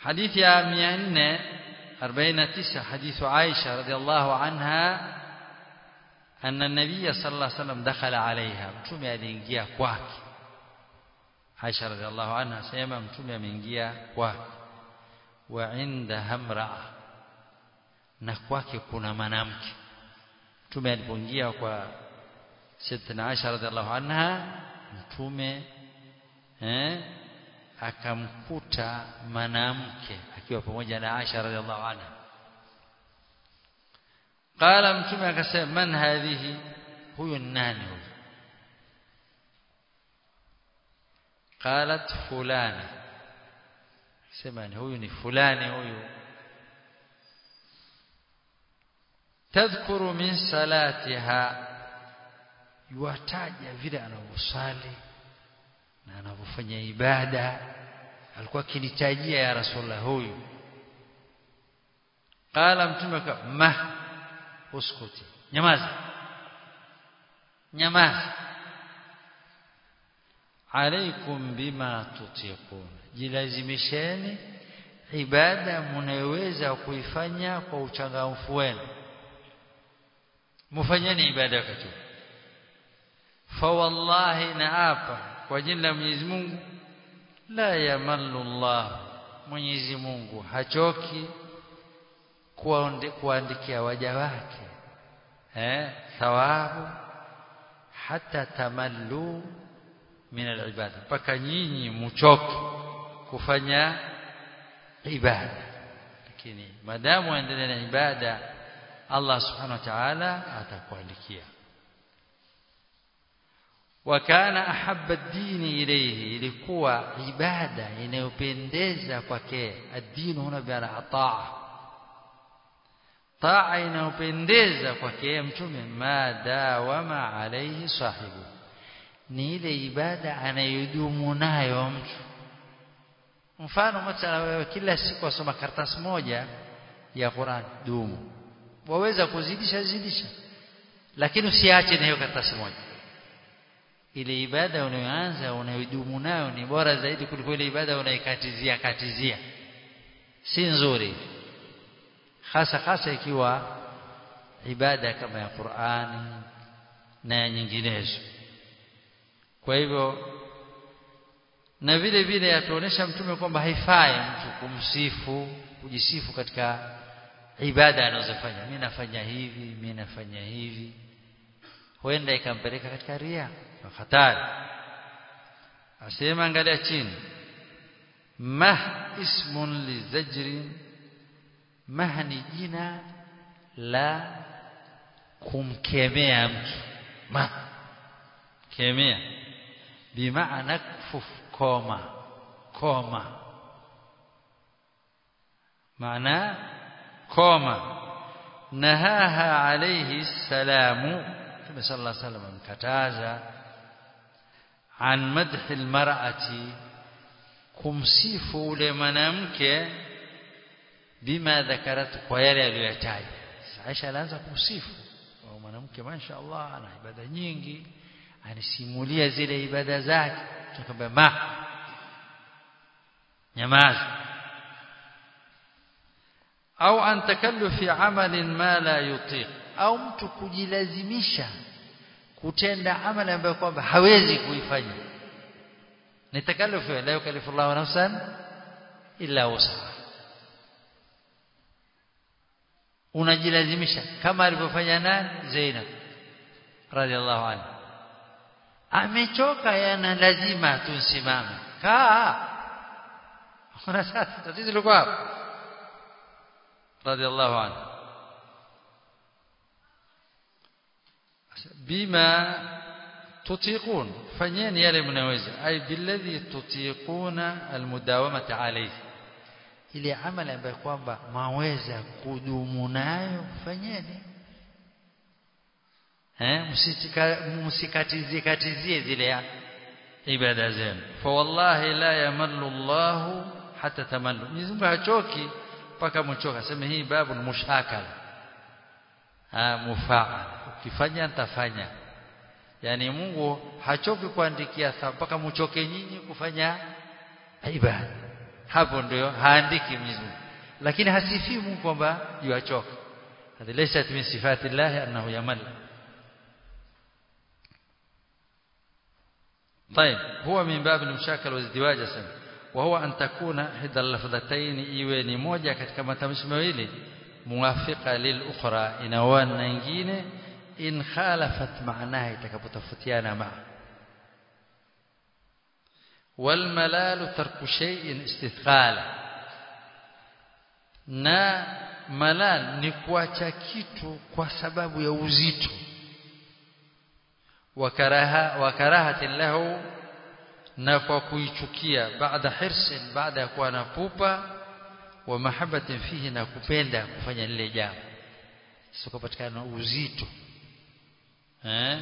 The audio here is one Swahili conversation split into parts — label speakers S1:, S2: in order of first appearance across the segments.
S1: حديث يا 449 حديث عائشة رضي الله عنها أن النبي صلى الله عليه وسلم دخل عليها mtume aliingia kwake Aisha radhiallahu anha sema mtume ameingia kwake wa indaha imraa na kwake kuna mwanamke mtume alipoingia kwa Sayyidatina Aisha radhiallahu anha mtume eh akamkuta mwanamke akiwa pamoja na Aisha radhiallahu anha qala mtume akasema man hadhihi huyu ni nani huyu qalat fulana sema ni huyu ni fulani huyu tadhkuru min salatiha yuataja vile anavyosali na anavyofanya ibada alikuwa akinitajia ya rasulullah huyu qala mtume ma uskuti nyamaza nyamaza alaikum bima tutiqun jilazimisheni ibada mnayoweza kuifanya kwa uchangamfu wenu mfanyeni ibada wakati fa wallahi naapa kwa jina la Mwenyezi Mungu la yamallu Allah Mwenyezi Mungu hachoki kuandikia waja wake eh thawabu hata tamallu min alibada mpaka nyinyi mchoke kufanya ibada lakini madamu endelea na ibada Allah subhanahu wa ta'ala atakuandikia wakana ahabba dini ilayhi ilikuwa ibada inayopendeza kwake ad-dinu huna bi'ala taa taa inayopendeza kwake mtume ma dawama alayhi sahibu ni ile ibada anayodumu nayo mtu mfano mathala wewe kila siku wasoma karatasi moja ya Qur'an dumu waweza kuzidisha zidisha lakini usiache na hiyo karatasi moja ile ibada unayoanza unayodumu nayo ni bora zaidi kuliko ile ibada unaikatizia katizia si nzuri hasa hasa ikiwa ibada kama ya Qur'ani na nyinginezo kwa hivyo na vile vile atuonesha mtume kwamba haifai mtu kumsifu kujisifu katika ibada anazofanya mimi nafanya hivi mimi nafanya hivi huenda ikampeleka katika ria hatari asema angalia chini mah ismun li zajrin mah ni jina la kumkemea mtu mah kemea bimaana kufuf koma koma maana koma nahaha alayhi salamu Mtume sallallahu alayhi wasallam amkataza an madhi almar'ati kumsifu ule mwanamke bima dhakarat kwa yale aliyoyataja Aisha alianza kumsifu mwanamke mashaallah ana ibada nyingi anisimulia zile ibada zake tukamwambia ma nyamaza au an takallufi amalin ma la yutiq au mtu kujilazimisha kutenda amali ambayo kwamba hawezi kuifanya ni takallufu la yukallifu Allahu nafsan illa wusaha unajilazimisha kama alivyofanya nani Zainab radhiallahu anha amechoka yana lazima tusimame kaa kuna sasa tatizo liko hapo radhiallahu anhu bima tutiqun fanyeni yale mnaweza ay billadhi tutiquna almudawamata alayhi ile amali ambayo kwamba maweza kudumu nayo fanyeni eh msikatizie katizie zile ibada zenu fa wallahi la yamallu Allah hata tamallu Mwenyezi Mungu hachoki mpaka mchoka sema hii babu ni mushakala ah mufaal ukifanya nitafanya yani Mungu hachoki kuandikia mpaka mchoke nyinyi kufanya ibada hapo ndio haandiki Mwenyezi Mungu lakini hasifii Mungu kwamba yuachoka hadhi laysat min sifati Allah annahu yamal طيب هو من باب المشاكل والازدواج سن وهو أن تكون إحدى اللفظتين iwe ni moja katika matamshi mawili muwafiqa lilukhra inawana na nyingine in khalafat maanaha itakapotofautiana maa والملال ترك شيء استثقالا na malal ni kuacha kitu kwa sababu ya uzito wakaraha wakarahatin lahu na kwa kuichukia baada hirsin baada ya kuwa na pupa wa mahabbatin fihi na kupenda kufanya lile jambo sio kupatikana uzito eh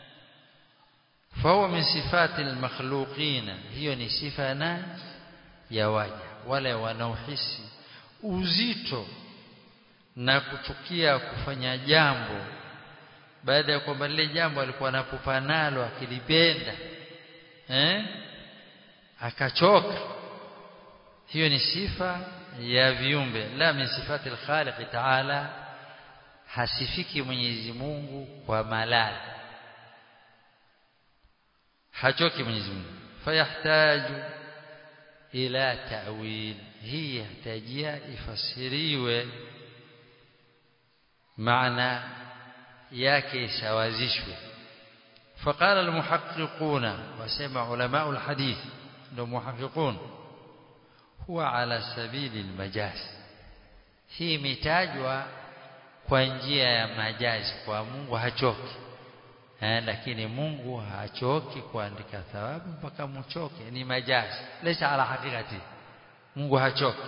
S1: فهو من صفات المخلوقين hiyo ni sifa na ya waja wale wanaohisi uzito na kuchukia kufanya jambo baada ya kwamba lile jambo alikuwa anapupa nalo akilipenda eh akachoka hiyo ni sifa ya viumbe la min sifati al-khaliq ta'ala hasifiki Mwenyezi Mungu kwa malali hachoki Mwenyezi Mungu fayahtaju ila ta'wil hii yahitajia ifasiriwe maana yake isawazishwe فقال المحققون وسمع علماء الحديث ndio muhaqiqun huwa ala sabili almajaz hii imetajwa kwa njia ya majazi kwa Mungu hachoki eh, lakini Mungu hachoki kuandika thawabu mpaka mchoke ni majazi laysa ala hakikati Mungu hachoki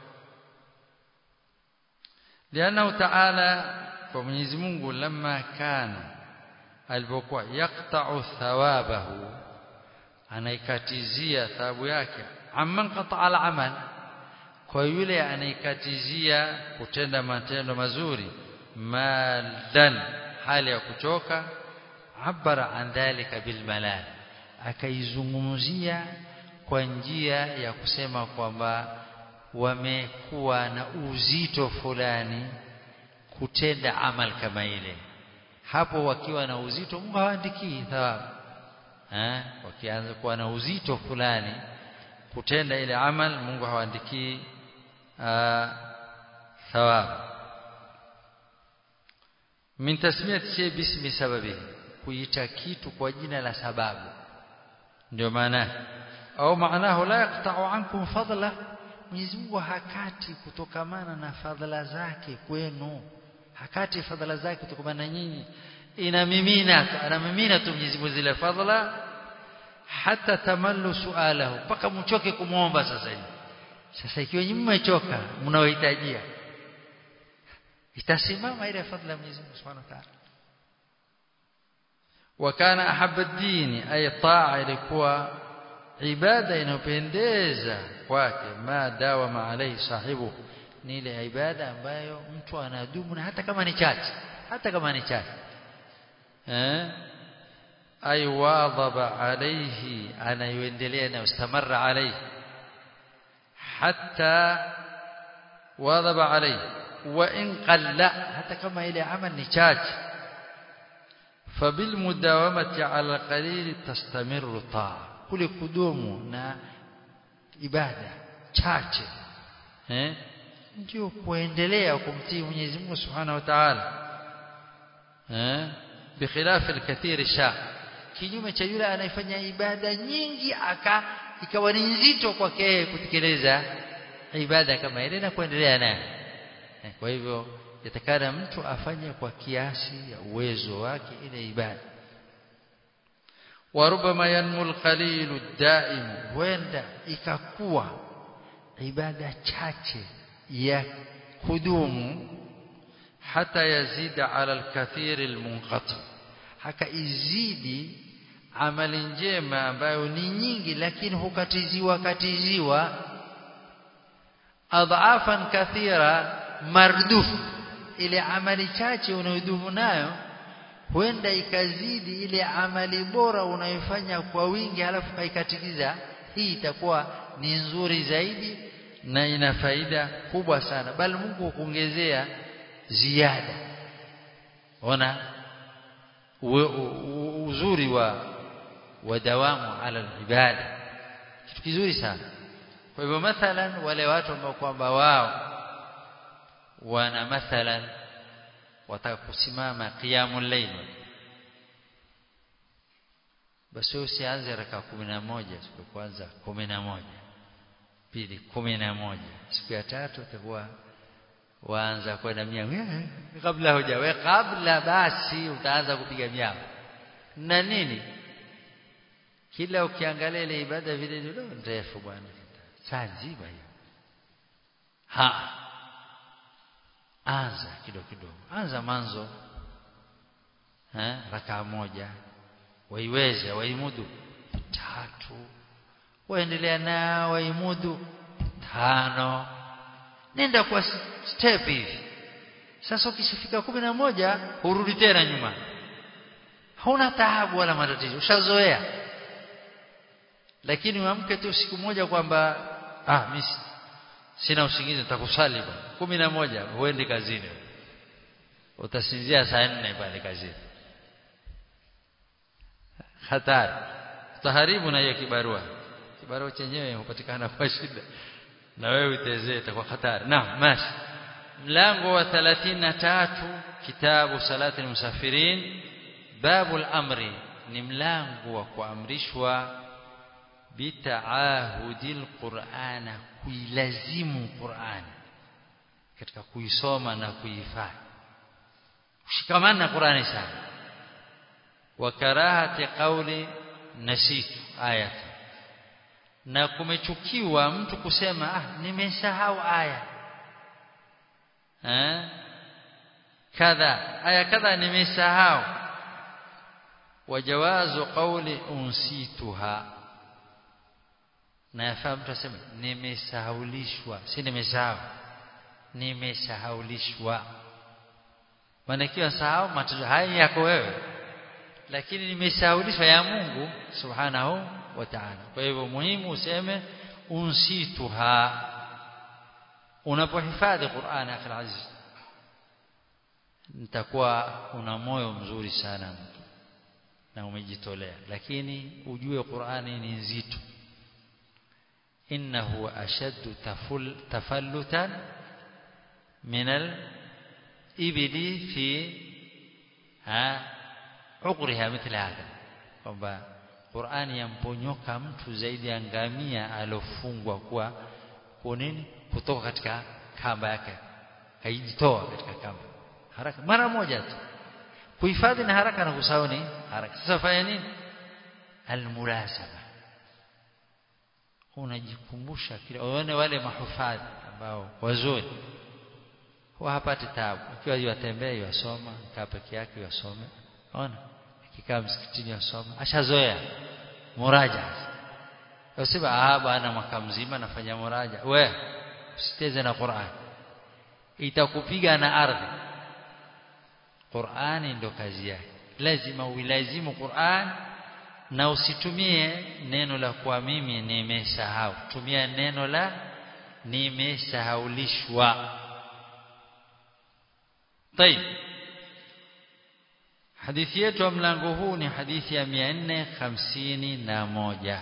S1: lianna ta'ala kwa Mwenyezi Mungu lamma kana alipokuwa yaqta'u thawabahu anaikatizia thawabu yake amman qata'a al-amal kwa yule anaikatizia kutenda matendo mazuri malan hali ya kuchoka abara an dhalika bil malal akaizungumzia kwa njia ya kusema kwamba wamekuwa na uzito fulani kutenda amal kama ile hapo wakiwa na uzito Mungu hawaandikii thawabu eh wakianza kuwa na uzito fulani kutenda ile amal Mungu hawaandikii thawabu min tasmiyati shay bismi sababihi kuita kitu kwa jina la sababu ndio maana au maanahu la yaqta'u ankum fadla Mwenyezi Mungu hakati kutokamana na fadhila zake kwenu hakati fadhila zake kutokamana na nyinyi inamimina anamimina tu Mwenyezi Mungu zile fadhila hata tamallu sualahu mpaka mchoke kumwomba sasa hivi sasa ikiwa nyinyi mmechoka mnaohitajia itasimama ile fadhila ya Mwenyezi Mungu Subhanahu wa Ta'ala وكان أحب الدين أي طاعة ilikuwa ibada inayopendeza kwake ma dawama alayhi sahibu ni ile ibada ambayo mtu anadumu na hata kama ni chache hata kama ni chache eh ay wadhaba alayhi anayoendelea na ustamarra alayhi hatta wadhaba alayhi wa in qalla hata kama ile amal ni chache فبالمداومه على القليل تستمر الطاعه kule kudumu na ibada chache eh ndio kuendelea kumtii Mwenyezi Mungu Subhanahu wa Ta'ala eh بخلاف الكثير الشاق kinyume cha yule anayefanya ibada nyingi aka ikawa ni nzito kwake kutekeleza ibada kama ile na kuendelea nayo kwa hivyo yatakana mtu afanye kwa kiasi ya uwezo wake ile ibada warubama yanmu alqalilu daim wenda ikakuwa ibada chache ya kudumu hata yazida ala alkathir almunqati haka izidi amali njema ambayo ni nyingi lakini hukatiziwa katiziwa adhafan kathira mardufu ile amali chache unayodumu nayo huenda ikazidi ile amali bora unayofanya kwa wingi halafu kaikatikiza hii itakuwa ni nzuri zaidi na ina faida kubwa sana bali Mungu hukuongezea ziada ona uzuri wa wadawamu ala ibada kitu kizuri sana kwa hivyo mathalan wale watu ambao kwamba wao wana mathalan wataka kusimama qiyamul layl basi usianze raka 11 siku ya kwanza 11 pili 11 siku ya tatu utakuwa waanza kwenda miao kabla hujawe kabla basi utaanza kupiga miao na nini kila ukiangalia ile ibada vile ndio ndefu bwana saa nzima hiyo ha anza kidogo kidogo anza manzo eh rakaa moja waiweze waimudu tatu waendelea na waimudu tano nenda kwa step hivi sasa ukishafika kumi na moja urudi tena nyuma hauna taabu wala matatizo ushazoea lakini uamke tu siku moja kwamba ah mimi sina usingizi nitakusali bwana kumi na moja uende kazini utasinzia saa nne pale kazini hatari utaharibu na hiyo kibarua kibarua chenyewe hupatikana kwa shida na wewe utezee itakuwa hatari naam mashi mlango wa 33 kitabu salati almusafirin babul amri ni mlango wa kuamrishwa bitaahudil qur'ana kuilazimu qur'ani katika kuisoma na kuihifadhi ushikamana na qur'ani sana wa karahati qawli nasitu ayati na kumechukiwa mtu kusema ah nimesahau aya eh kadha aya kadha nimesahau wajawazu qawli unsituha na yafaa mtu aseme nimesahaulishwa si nimesahau nimesahaulishwa maana ikiwa sahau matatizo haya yako wewe lakini nimesahaulishwa ya Mungu subhanahu wa ta'ala kwa hivyo muhimu useme unsituha unapohifadhi Qur'an akhi aziz nitakuwa una moyo mzuri sana na umejitolea lakini ujue Qur'ani ni nzito innahu ashaddu tafallutan min al-ibli fi ha uqriha mithla hada kwamba Qur'ani yamponyoka mtu zaidi ya ngamia alofungwa kwa kwa nini kutoka katika kamba yake kaijitoa katika kamba haraka mara moja tu kuhifadhi na haraka na kusahau ni haraka sasa fanya nini almulasaba unajikumbusha kile uone wale mahufadhi ambao wazuri huwa hapati taabu ikiwa yatembea yasoma kaa peke yake yasome ona akikaa msikitini yasoma ashazoea muraja usema ah bwana mwaka mzima nafanya muraja we usiteze na Qur'an itakupiga na ardhi Qur'ani ndo kazi yake lazima uilazimu Qur'an na usitumie neno la kwa mimi nimesahau tumia neno la nimesahaulishwa طيب hadithi yetu ya mlango huu ni hadithi ya 451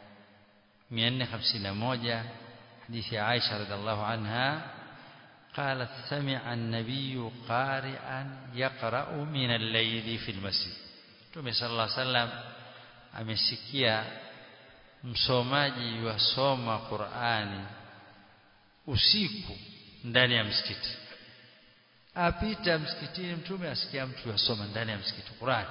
S1: 451 حديث عائشة رضي الله عنها قالت سمع النبي قارئا يقرأ من الليل في المسجد Mtume صلى الله عليه وسلم amesikia msomaji wasoma Qur'ani usiku ndani ya msikiti apita msikitini mtume asikia mtu yasoma ndani ya msikiti Qur'an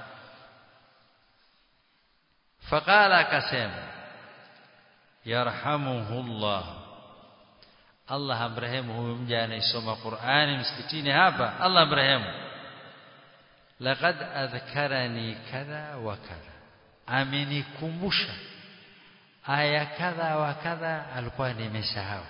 S1: faqala akasema yarhamuhullah Allah amrehemu huyu mja anayesoma Qur'ani msikitini hapa Allah amrehemu laqad adhkarani kadha wa kadha amenikumbusha aya kadha wa kadha alikuwa nimesahau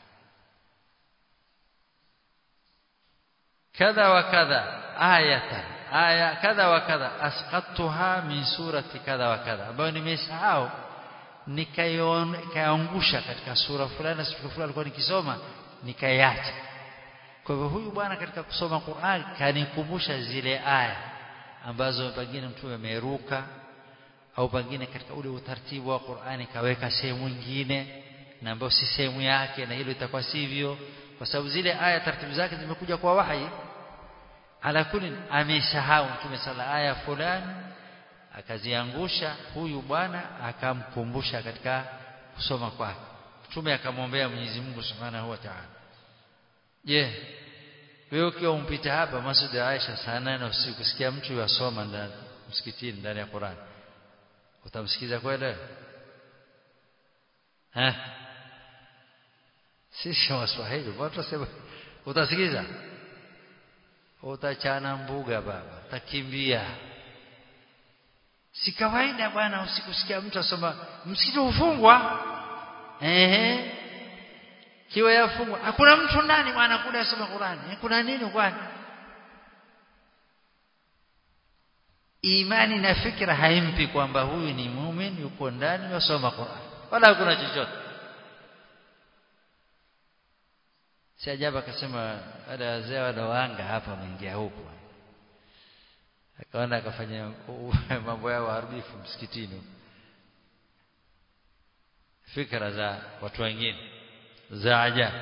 S1: كذا وكذا آية آية كذا وكذا أسقطتها من سورة كذا وكذا ambayo nimesahau nikayaangusha katika sura fulani na sura fulani alikuwa nikisoma nikaiacha kwa hivyo huyu bwana katika kusoma Qur'an kanikumbusha zile aya ambazo pengine mtume ameruka au pengine katika ule utaratibu wa Qur'ani kaweka sehemu nyingine na ambayo si sehemu yake na hilo itakuwa sivyo kwa sababu zile aya taratibu zake zimekuja kwa wahi ala kulli amesahau mtume sala aya fulani akaziangusha huyu bwana akamkumbusha katika kusoma kwake mtume akamwombea Mwenyezi Mungu Subhanahu wa Ta'ala je wewe ukiwa umpita hapa Masjid Aisha saa nane usiku sikia mtu yasoma ndani msikitini ndani ya Qur'an utamsikiza kweli eh sisi waswahili watu sema utasikiza utachana mbuga baba utakimbia si kawaida bwana usikusikia mtu asoma msikiti ufungwa ehe kiwa yafungwa hakuna mtu ndani bwana kuda asoma Qur'ani kuna nini kwani imani na fikra haimpi kwamba huyu ni muumini yuko ndani yasoma Qur'an wala hakuna chochote si ajabu akasema wale wazee wanaoanga hapa wameingia huko akaona akafanya mambo yao haribifu msikitini fikra za watu wengine za ajabu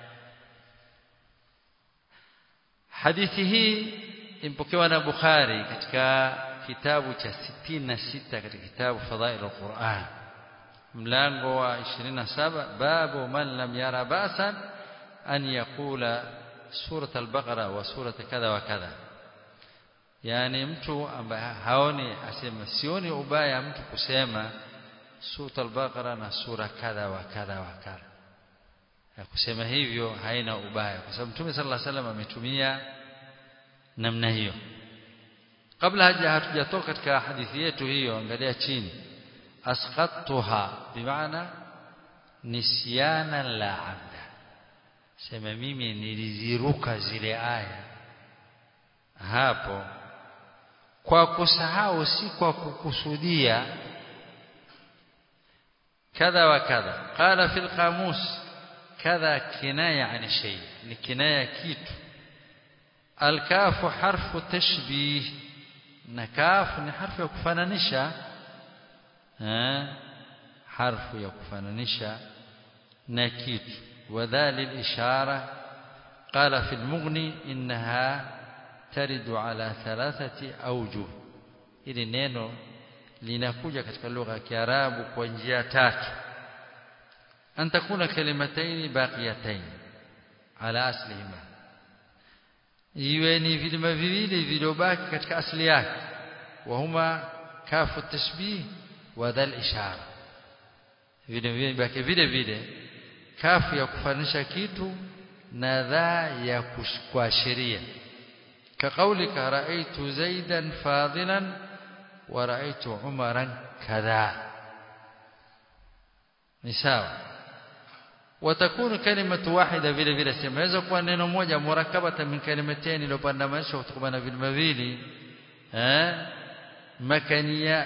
S1: hadithi hii impokewa na Bukhari katika kitabu cha 66 katika kitabu Fadhail al-Quran mlango wa 27 babu man lam yara basan an yaqula surat al-Baqara wa surat kadha wa kadha yani mtu ambaye haoni asema sioni ubaya mtu kusema surat al-Baqara na sura kadha wa kadha wa kadha ya kusema hivyo haina ubaya kwa sababu Mtume sallallahu alaihi wasallam ametumia namna hiyo kabla haja hatujatoka katika hadithi yetu hiyo angalia chini asqattuha bimaana nisyana la amda sema mimi niliziruka zile aya hapo kwa kusahau si kwa kukusudia kadha wa kadha qala fil qamus kadha kinaya an shay ni kinaya kitu الكاف حرف تشبيه نكاف ni harfu ya kufananisha eh harfu ya kufananisha na kitu wadhali الاشاره قال في المغني انها ترد على ثلاثه اوجه ili neno linakuja katika lugha ya Kiarabu kwa njia tatu an takuna kalimataini baqiyatayn ala aslihima iwe ni vilima viwili viliobaki katika asili yake wa huma kafu tashbih wa dhal ishara vile vile baki vile vile kafu ya kufanisha kitu na dha ya kuashiria kaqaulika raaitu zaidan fadilan wa raaitu umaran kadha ni sawa وتكون كلمة واحدة vile vile sema inaweza kuwa neno moja murakabata min kalimatain iliyopandamanisha kutokana na vilima vili eh makaniya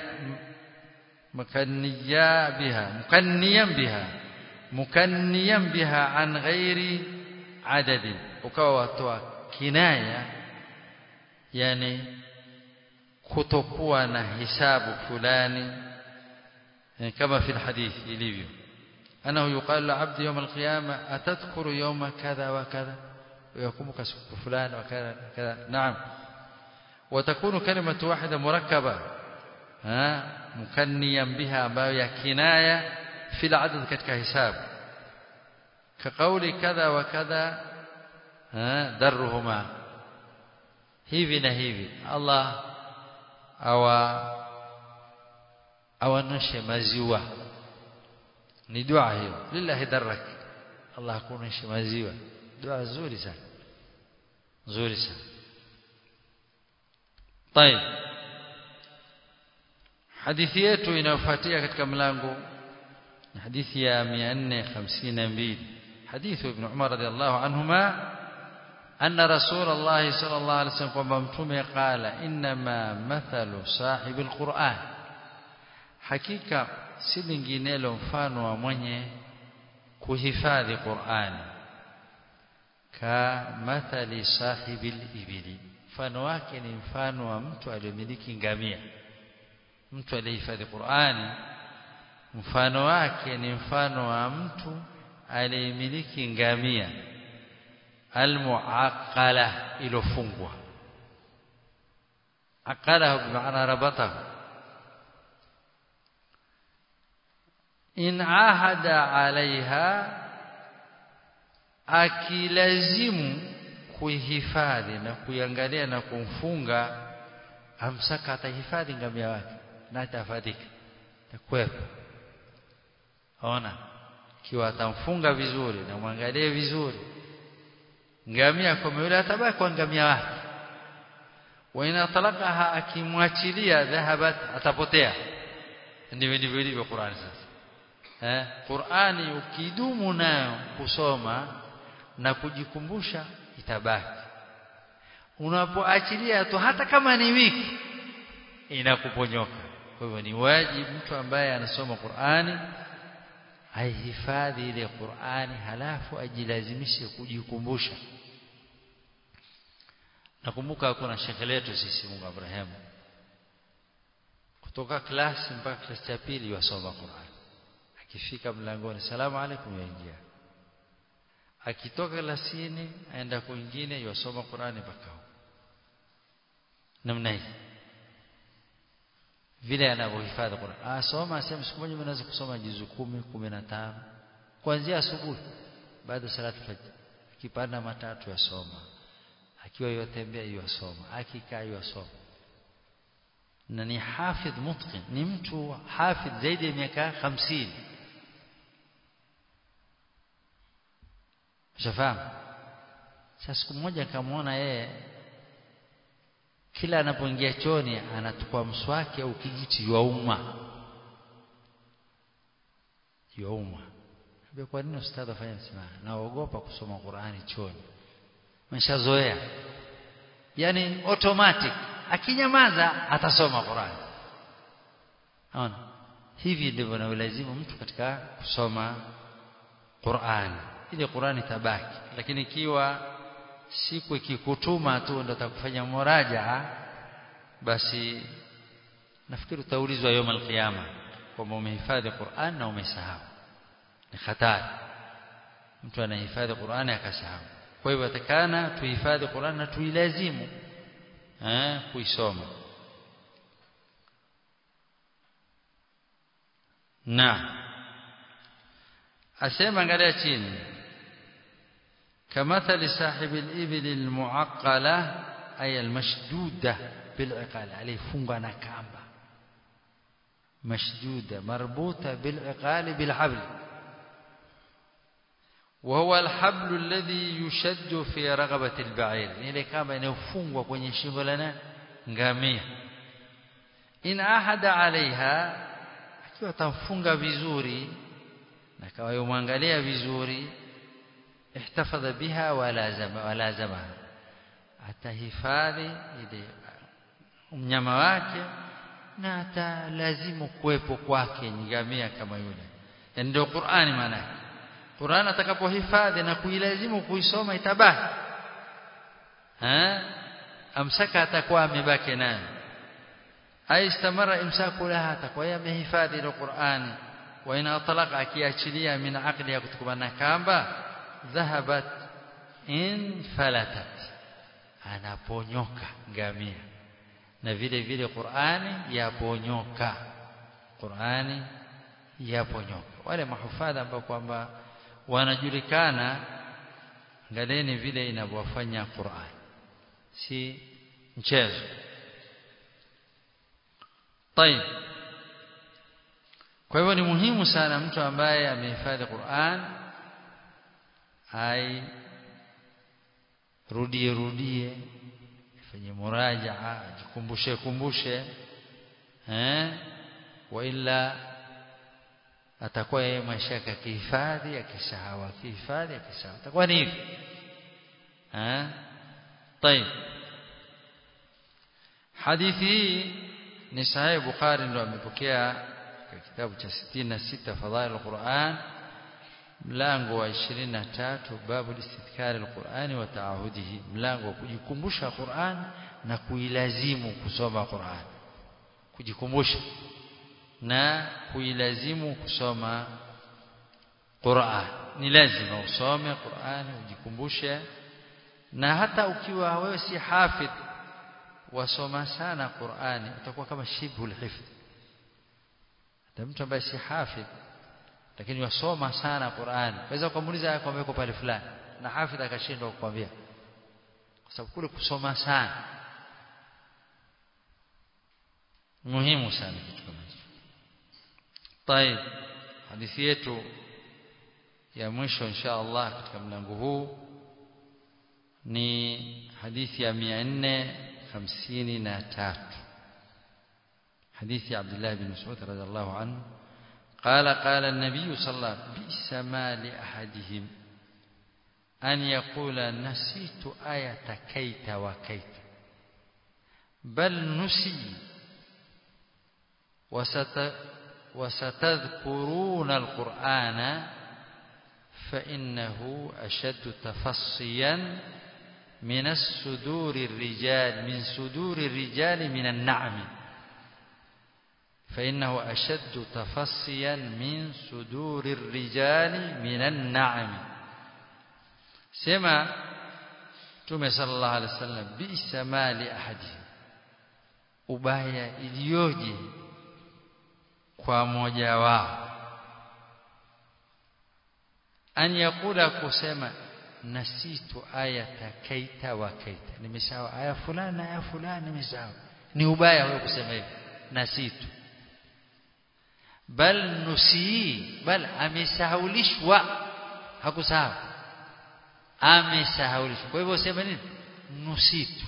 S1: makaniya biha mukanniyan biha mukanniyan biha an ghairi adadi ukawa watoa kinaya yani kutokuwa na hisabu fulani kama fi hadithi ilivyo أنه يقال لعبد يوم القيامة أتذكر يوم كذا وكذا ويقومك فلان وكذا كذا نعم وتكون كلمة واحدة مركبة ها مكنيا بها ما كناية في العدد كتك حساب كقول كذا وكذا ها درهما hivi na hivi Allah awa awanoshe maziwa ni dua hiyo lillahi darrak Allah akuonyeshe maziwa dua nzuri sana nzuri sana طيب hadithi yetu inayofuatia katika mlango ni hadithi ya 452 حديث ابن عمر رضي الله عنهما أن رسول الله صلى الله عليه وسلم kwamba mtume قال إنما مثل صاحب القرآن hakika si linginelo mfano wa mwenye kuhifadhi Qur'ani ka mathali sahibil ibili mfano wake ni mfano wa mtu aliyemiliki ngamia mtu aliyehifadhi Qur'ani mfano wake ni mfano wa mtu aliyemiliki ngamia almuaqala ilofungwa aqala bimaana rabatahu in ahada alaiha akilazimu kuihifadhi na kuiangalia na kumfunga amsaka atahifadhi ngamia wake na atafadhika takwepo ona kiwa atamfunga vizuri na mwangalie vizuri ngamia kwa yule atabaki kwa ngamia wake wa ina talaqaha akimwachilia dhahabat atapotea ndivyo ndivyo ilivyo Qur'ani sasa eh Qur'ani ukidumu nayo kusoma na kujikumbusha itabaki unapoachilia tu hata kama ni wiki inakuponyoka kwa hivyo ni wajibu mtu ambaye anasoma Qur'ani aihifadhi ile Qur'ani halafu ajilazimishe kujikumbusha nakumbuka kuna shekhe letu sisi Mungu Abraham kutoka klasi mpaka klasi ya pili wasoma Qur'an akifika mlangoni salamu alaykum yaingia akitoka klasini aenda kwingine yasoma Qur'ani mpaka namna hii vile anavyohifadhi Qur'an asoma asema siku moja mnaweza kusoma juzu 10 15 kuanzia asubuhi baada salatu fajr akipanda matatu yasoma akiwa yotembea yasoma akikaa yasoma na ni hafidh mutqin ni mtu hafidh zaidi ya miaka 50 Ushafahamu? Sasa siku moja akamwona yeye kila anapoingia choni anachukua mswaki au kijiti yauma. Yauma. Mbona kwa nini ustadhi afanye msimamo? Naogopa kusoma Qur'ani choni. Meshazoea. Yaani automatic akinyamaza atasoma Qur'ani. Naona? Hivi ndivyo inalazimu mtu katika kusoma Qur'ani ile Qur'ani tabaki lakini ikiwa siku ikikutuma tu ndo atakufanya muraja basi nafikiri utaulizwa يوم القيامه kwamba umehifadhi Qur'an na umesahau ni hatari mtu anahifadhi Qur'ani akasahau kwa hivyo atakana tuhifadhi Qur'an na tuilazimu eh kuisoma na asema angalia chini كمثل صاحب الإبل المعقلة أي المشدودة بالعقال عليه فنغا نكامبا مشدودة مربوطة بالعقال بالحبل وهو الحبل الذي يشد في رغبة البعير ile kamba inayofungwa kwenye shingo la nani ngamia in ahada alaiha akiwa tamfunga vizuri na kawa yomwangalia vizuri احتفظ بها ولازم ولازمها atahifadhi ile mnyama wake na atalazimu kuwepo kwake ngamia kama yule ndio Qur'ani maana Qur'an atakapohifadhi na kuilazimu kuisoma itabaki eh amsaka atakuwa amebaki nayo aistamara imsaku laha atakuwa yamehifadhi ile Qur'ani wa ina talaqa akiachilia min aqli ya kutokana na kamba dhahabat in falatat anaponyoka ngamia na vile vile Qur'ani yaponyoka Qur'ani yaponyoka wale mahufadha ambao kwamba wanajulikana angalieni vile inavyofanya Qur'an si mchezo طيب kwa hivyo ni muhimu sana mtu ambaye amehifadhi Qur'an ai rudie rudie fanye murajaa jikumbushe kumbushe eh wa illa atakuwa yeye maisha yake kihifadhi akisahau akihifadhi akisahau atakuwa ni hivi eh طيب hadithi hii ni sahih bukhari ndo amepokea katika kitabu cha 66 fadhail alquran mlango wa 23 babu istidhkar alquran wa taahudihi mlango wa kujikumbusha Qur'an na kuilazimu kusoma Qur'an kujikumbusha na kuilazimu kusoma Qur'an ni lazima usome Qur'an ujikumbushe na hata ukiwa wewe si hafidh wasoma sana Qur'ani utakuwa kama shibhul hifdh hata mtu ambaye si hafidh lakini wasoma sana Qur'ani waweza kumuuliza kwamba yuko pale fulani na hafidh akashindwa kukwambia kwa sababu kule kusoma sana muhimu sana kitu kama hicho طيب hadithi yetu ya mwisho insha Allah katika mlango huu ni hadithi ya 453 حديث عبد الله بن مسعود رضي الله عنه قال قال النبي صلى الله عليه وسلم بئس ما لأحدهم أن يقول نسيت آية كيت وكيت بل نسي وست وستذكرون القرآن فإنه أشد تفصيا من الصدور الرجال من صدور الرجال من النعم فإنه أشد تفصيا من صدور الرجال من النعم سمع تومي صلى الله عليه وسلم بئس ما لأحدهم ubaya iliyoje kwa mmoja wao an yakula kusema nasitu ayata kaita wa kaita nimesahau aya fulani aya fulani nimesahau ni ubaya wewe kusema hivi nasitu bal nusii bal amesahaulishwa hakusahau amesahaulishwa kwa hivyo sema nini nusitu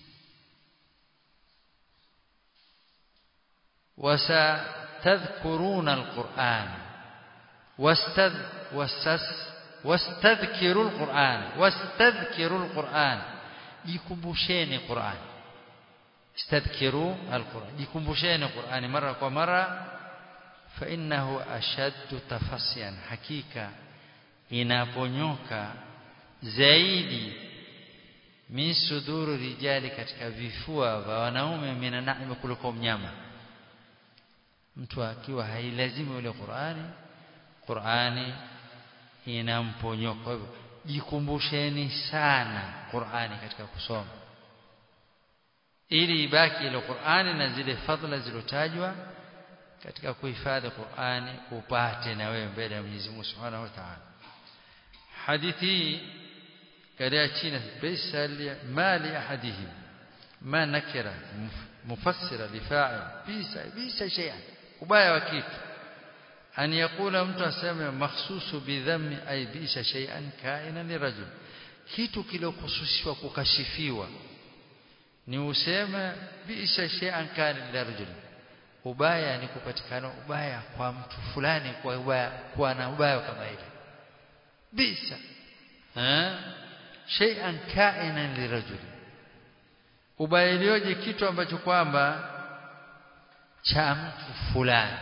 S1: وستذكرون القرآن واستذ واستذ واستذكروا القرآن واستذكروا القرآن يكمبوشين القرآن استذكروا القرآن يكمبوشين القرآن مرة ومرة فإنه أشد تفصيا حقيقة inaponyoka zaidi min suduru rijali katika vifua vya wanaume mina naima kuliko mnyama mtu akiwa hailazimu ile Qur'ani Qur'ani inamponyoka kwa hivyo jikumbusheni sana Qur'ani katika kusoma ili ibaki ile Qur'ani na zile fadhila zilotajwa katika kuhifadhi Qur'ani upate na wewe mbele ya Mwenyezi Mungu Subhanahu wa Ta'ala hadithi kadia chini bisa mali ahadihim ma nakira mufassira lifa'il bisa bisa shay'an ubaya wa kitu an yakula mtu aseme makhsusu bidhammi ay bisa shay'an kaina ni rajul kitu kilokususishwa kukashifiwa ni useme bisa shay'an kana li rajul ubaya ni kupatikana ubaya kwa mtu fulani kwa ubaya kwa na ubaya kama ile bisa eh shay'an kaina li rajul ubaya ilioje kitu ambacho kwamba cha mtu fulani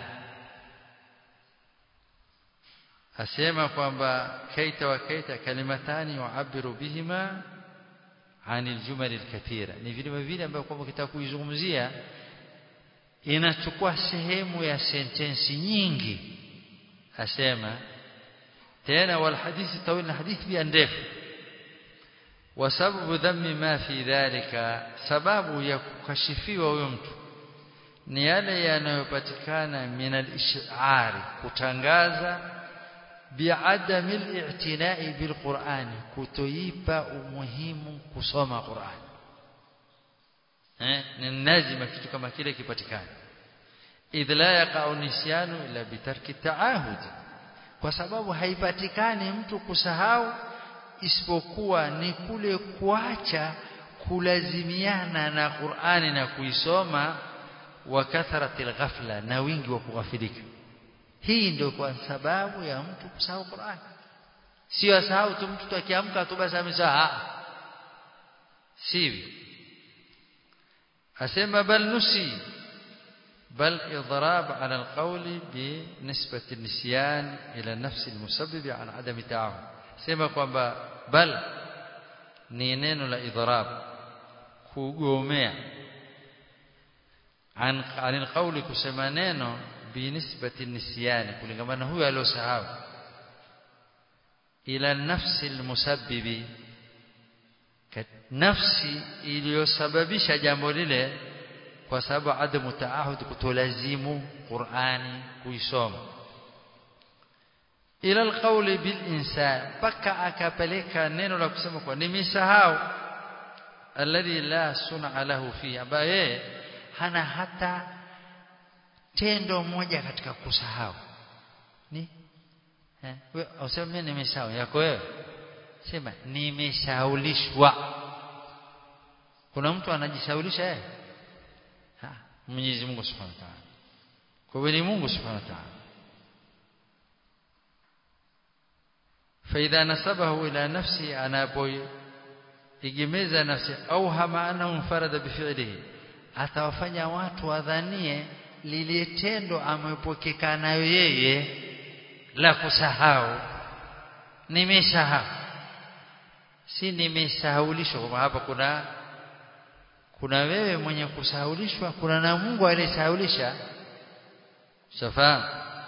S1: asema kwamba kaita wa kaita kalimatani yuabiru bihima anil jumal alkathira ni vile vile ambavyo kwamba kitaka kuizungumzia inachukua sehemu ya sentensi nyingi asema tena wal hadithi tawil na hadithi pia ndefu wasababu dhammi ma fi dhalika sababu ya kukashifiwa huyo mtu ni yale yanayopatikana min al-ish'ari kutangaza bi'adami al-i'tina'i bil-Qur'ani kutoipa umuhimu kusoma Qur'an eh ni lazima kitu kama kile kipatikane idh la yaqa'u nisyanu illa bitarki ta'ahud kwa sababu haipatikani mtu kusahau isipokuwa ni kule kuacha kulazimiana na Qur'ani na kuisoma wa kathratil ghafla na wingi wa kughafilika hii ndio kwa sababu ya mtu kusahau Qur'an sio asahau tu mtu akiamka tu basi amesahau sivyo asema bal nusi بل إضراب على القول بنسبة النسيان إلى النفس المسبب عن عدم تعاون سيما kwamba بل ni neno la idhrab kugomea an anil qawli kusema neno binisbati nisyani kulingamana huyo aliyosahau ila nafsi almusabbibi nafsi iliyosababisha jambo lile kwa sababu adamu taahud kutolazimu Qur'ani kuisoma ila alqawli bil insan paka akapeleka neno la kusema kwa nimesahau alladhi la sun'a lahu fi ambaye hana hata tendo moja katika kusahau ni eh wewe useme mimi nimesahau yako wewe sema nimesahaulishwa kuna mtu anajisaulisha yeye Mwenyezi Mungu Subhanahu wa Ta'ala kwa hiyo ni Mungu Subhanahu wa Ta'ala فإذا نسبه إلى نفسه أنا بوي igemeza nafsi au hama annahu mfarada bifi'lihi atawafanya watu wadhanie lile tendo amepokeka nayo yeye la kusahau nimesahau si nimesahaulishwa kwa hapa kuna kuna wewe mwenye kusahaulishwa kuna na Mungu aliyesahaulisha shafahamu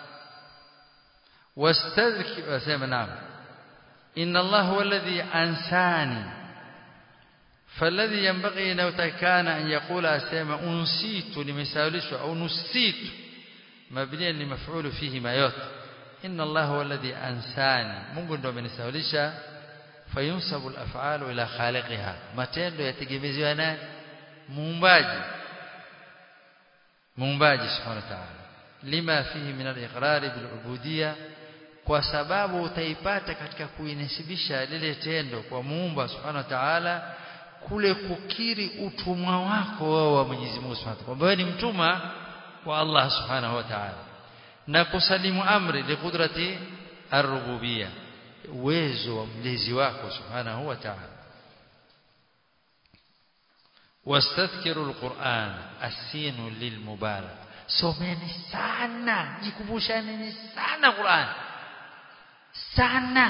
S1: wastadhki wasema naam inna Allah huwa alladhi ansani فالذي ينبغي لو كان أن يقول أسامة أنسيت لمساولش أو نسيت مبنيا لمفعول فيه ما يوت إن الله هو الذي أنساني mungu ndo amenisaulisha fayunsabu al-af'alu ila khaliqiha matendo yategemeziwa na muumbaji muumbaji subhanahu wa ta'ala lima fihi min al-iqrar bil kwa sababu utaipata katika kuinisibisha lile tendo kwa muumba subhanahu wa ta'ala kule kukiri utumwa wako wewe wa Mwenyezi Mungu Subhanahu wa Ta'ala. ni mtuma wa Allah Subhanahu wa Ta'ala. Na kusalimu amri li qudrati ar-rububiyya. Uwezo wa mlezi wako Subhanahu wa Ta'ala. واستذكروا القرآن السين للمبالغ someni sana jikumbushani sana Qur'an sana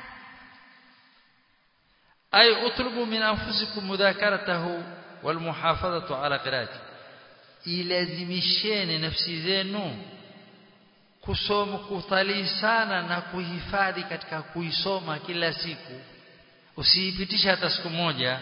S1: أي اطلبوا من أنفسكم مذاكرته والمحافظة على قراءته ilazimisheni nafsi zenu kusoma kutalii sana na kuhifadhi katika kuisoma kila siku usiipitisha hata siku moja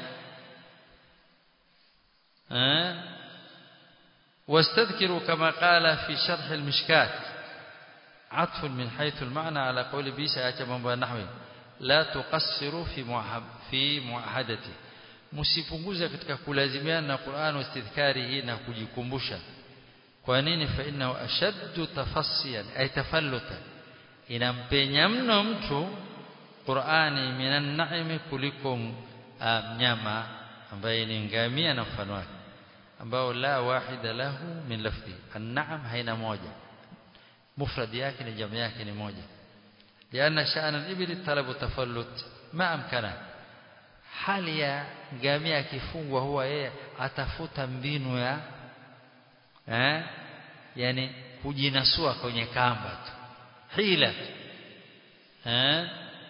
S1: eh واستذكروا كما قال في شرح المشكات عطف من حيث المعنى على قول بيسا يا mambo ya nahwi la tuqassiru fi fi muahadati msipunguze katika kulazimiana na Qur'an wastidhkarihi na kujikumbusha kwa nini fa innahu ashaddu tafassiyan ay tafalluta inampenya mno mtu Qur'ani minan na'imi kuliko mnyama ambaye ni ngamia na mfano wake ambao la wahida lahu min lafzi an-na'am haina moja mufrad yake ni jamu yake ni moja لأن شأن الإبل طلب تفلت ما أمكنه hali ya ngamia akifungwa huwa yeye atafuta mbinu ya eh yani kujinasua kwenye kamba tu hila eh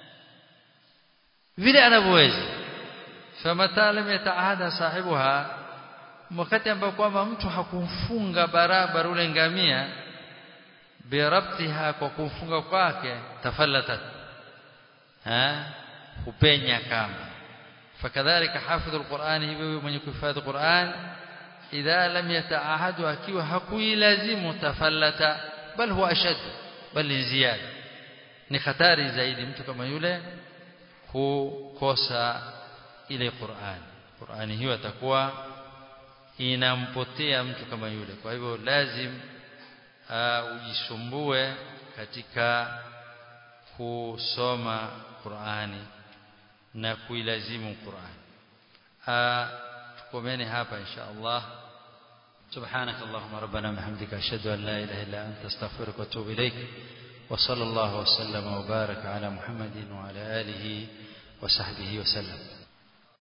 S1: vile anavyoweza famata lam yataahada sahibuha wakati ambao kwamba mtu hakumfunga barabara ule ngamia birabtiha kwa kumfunga kwake tafallatat ha kupenya kamba fakadhalika hafidhu alquran hivyo mwenye kuhifadhi Qur'an idha lam yataahadu akiwa hakuilazimu tafallata bal huwa ashad bal ziyada ni hatari zaidi mtu kama yule kukosa ile Qur'an Qur'ani hiyo atakuwa inampotea mtu kama yule kwa hivyo lazim uh, ujisumbue katika kusoma Qur'ani na kuilazimu Qur'an uh, tukomeni hapa insha Allah سبحانك اللهم ربنا وبحمدك اشهد ان لا اله الا انت استغفرك واتوب اليك وصلى الله وسلم وبارك على محمد وعلى اله وصحبه وسلم